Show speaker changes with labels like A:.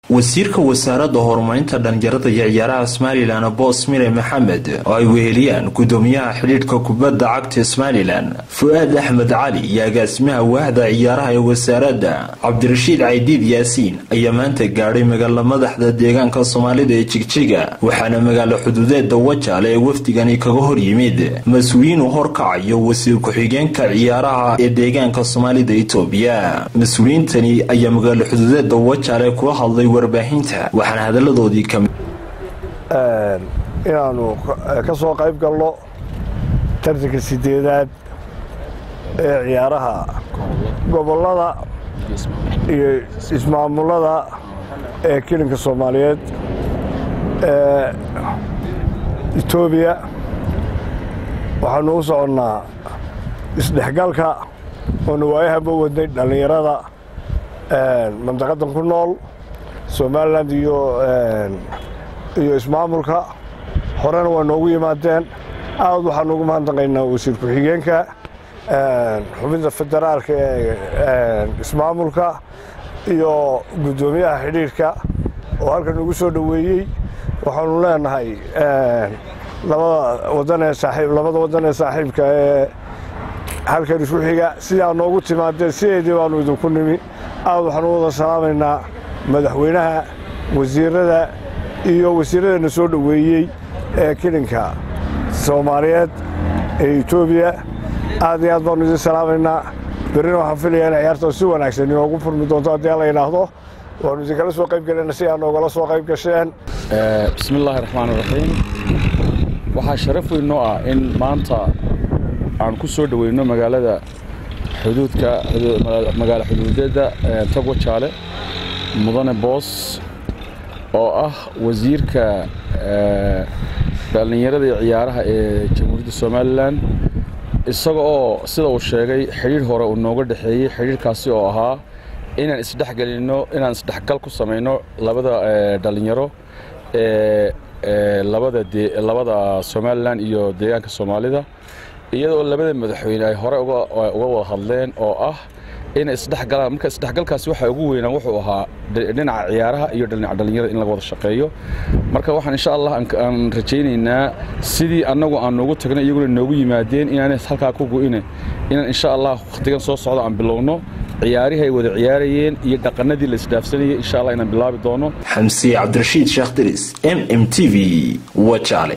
A: wasiirka wasaaradda horumarinta dhallinyarada iyo ciyaaraha somalilan boos mire maxamed oo ay weheliyaan gudoomiyaha xidhiidhka kubadda cagta somalilan fu-aad axmed cali iyo agaasimaha waahda ciyaaraha ee wasaaradda cabdirashiid caydiid yaasiin ayaa maanta gaadhay magaalo madaxda deegaanka soomaalida ee jigjiga waxaana magaalo xuduudeeda wajaale ee wafdigani kaga hor yimid mas-uuliyiinu horkacayo wasiir ku-xigeenka ciyaaraha ee deegaanka soomaalida itoobiya mas-uuliyiintani ayaa magaalo xuduudeeda wajaale kula hadlay warbaahinta waxaana hadaladoodii kamid
B: inaannu ka soo qayb galno tartanka sideedaad ee ciyaaraha gobollada iyo ismaamulada ee kilinka soomaaliyeed ee etoobiya waxaanu u soconnaa isdhexgalka oonu waayahanba wadnay dhallinyarada mandaqadan ku nool somalilan iyo iyo ismaamulka horena waa noogu yimaadeen aad waxaan ugu mahadnaqaynaa wasiir ku-xigeenka xubinta federaalka ee ismaamulka iyo guddoomiyaha xidhiidhka oo halkan ugu soo dhoweeyey waxaanu leenahay labada wadan ee saaiib labada waddan ee saaxiibka ee halkan isku xiga sidaa noogu timaadeen sideedii baanu idinku nimi aad waxaan u wada salaamaynaa madaxweynaha wasiirada iyo wasiiradana soo dhoweeyey ee kilinka soomaaliyeed ee etoobiya aad iyo aad baanu idin salaamaynaa berrina waxaan filayaa in ciyaarta si wanaagsan inoogu furmi doonto haddii la yidhaahdo waanu idinkala soo qayb gelina si aa noogala soo qayb gasheen
C: bismi illaahi raxmaan iraxiim waxaa sharaf weyn noo ah in maanta aan ku soo dhoweyno magaalada xuduudka magaalo xuduudeedda togwa jaale mudane boos oo ah wasiirka dhallinyarada iyo ciyaaraha ee jamhuuriyadda somalilan isaga oo sida uu sheegay xidhiidh hore uu nooga dhexeeyey xidhiidhkaasi oo ahaa inaan isdhexgelinno inaan isdhexgal ku samayno labada dhallinyaro ee labada somalilan iyo deegaanka soomaalida iyadoo labada madaxweyne ay hore uga wada hadleen oo ah inay isdhexgalaan marka isdhexgalkaasi waxa ugu weynaa wuxuu ahaa dhinaca ciyaaraha iyo dhinaca dhallinyarada in laga wada shaqeeyo marka waxaan insha allah aan rajaynaynaa sidii annagu aan noogu tagnay iyaguna noogu yimaadeen inaanay halkaa ku go'ine inaan insha allah wakhtigan soo socda aan bilowno ciyaarihii ay wada ciyaarayeen iyo dhaqanadii la isdhaafsanayay insha allah inaan bilaabi doono
A: xamsiye cabdirashiid sheekh diris m m t v wajaale